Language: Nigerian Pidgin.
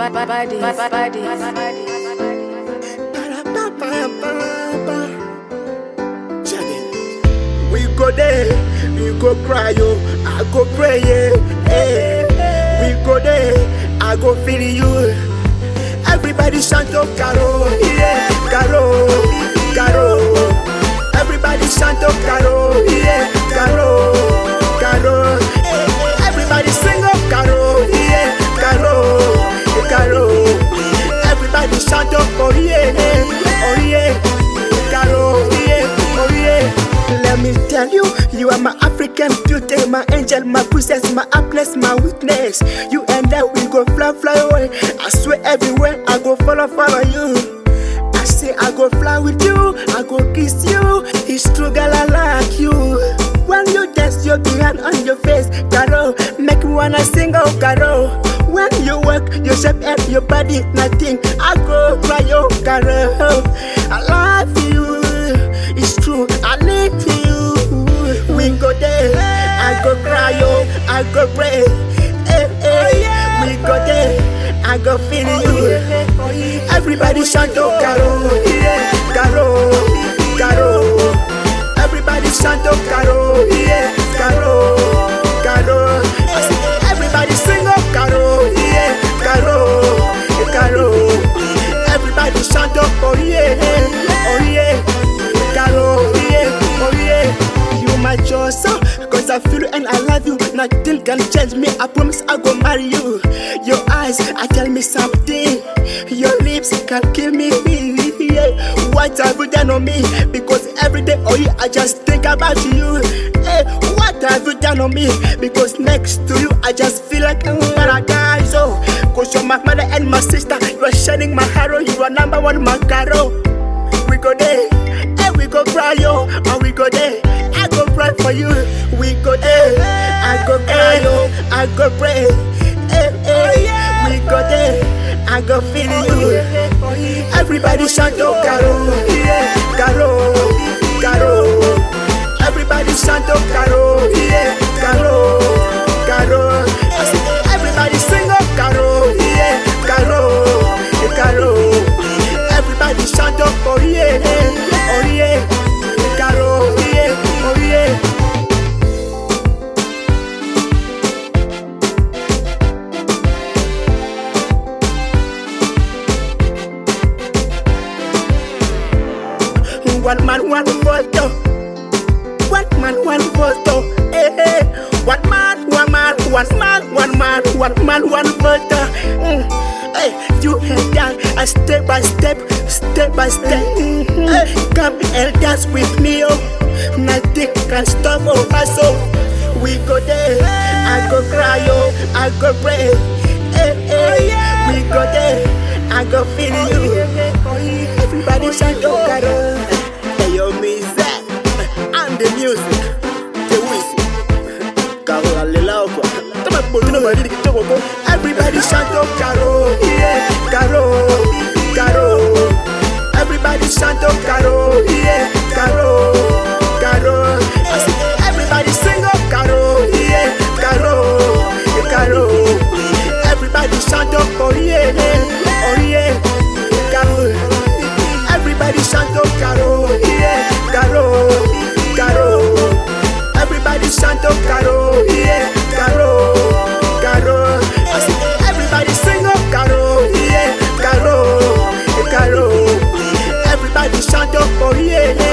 body, body, We go there, we go cry, yo. I go pray, yeah. Hey. We go there, I go feel you. Everybody shout out Caro, yeah, Caro, Caro. Everybody shout out Caro, yeah, Caro, Caro. Everybody sing up Caro, yeah, Caro, Caro. Everybody shout out oh yeah, oh yeah, Caro, yeah, oh yeah. Let me tell you, you are my African beauty, my angel, my princess, my happiness, my witness. You and I, we go fly, fly away. I swear everywhere, I go follow, follow you. I say I go fly with you, I go kiss you. It's true, girl, I like you. When you dance, your hand on your face, Caro, make me wanna sing, oh Caro. When you work, your shape and your body, nothing. I go cry, oh Caro. I love you, it's true, I need you. We go there, I go cry, oh, I go pray. Hey, hey. We go there, I go feel you. Everybody shout out Caro, yeah, Caro, Caro. Everybody shout out Caro, yeah, Caro, Caro. I say, Everybody sing up Caro, yeah, Caro, Caro. Everybody shout out, oh yeah, oh yeah, Caro, yeah, oh yeah. You my choice, uh, cause I feel you and I love you. Nothing can change me. I promise I go marry you. Your eyes, I tell me something. Your lips can kill me. Yeah. What have you done on me? Because every day, oh yeah, I just think about you. Hey, what have you done on me? Because next to you, I just feel like I'm in paradise. Oh, cause you're my mother and my sister. You are shining my hero. You are number one, my caro. We go there, and we go cry, yo. And we go there, I go pray for you. We go there, I go cry, yo. I go pray. Hey, hey. We go there, I go feel you. Everybody shout out Caro, yeah, Caro, Caro. Everybody shout out Caro, yeah, Caro, Caro. I say, Everybody sing up Caro, yeah, Caro, Caro. Everybody shout out, oh yeah, oh yeah, Caro, yeah, oh yeah. One man, one photo. One man, one photo. Hey, hey. One man, one man, one man, one man, one man, one photo. Mm. Hey, you and I, uh, step by step, step by step. Mhm. Hey, come and dance with me, oh. Nothing can stop us, oh. We go there, I go cry, oh, I go pray. Hey, hey. We go there, I go feel you. Everybody shout out, Caro. Hey, yo, me, Zach. And the music, the whistle. Caro, alelao, kwa. Tama bolino madidi kidogo ko. Everybody shout out, Caro. Yeah, Caro, Caro. Everybody shout out, Caro. Yeah, Caro, Caro. I say, Everybody sing up, Caro. Yeah, Caro, Caro. Everybody shout out, oh yeah, oh yeah, Caro. Everybody shout out Caro, yeah, Caro, Caro. Everybody shout out Caro, yeah, Caro, Caro. I say, everybody sing up Caro, yeah, Caro, Caro. Everybody shout out, oh yeah,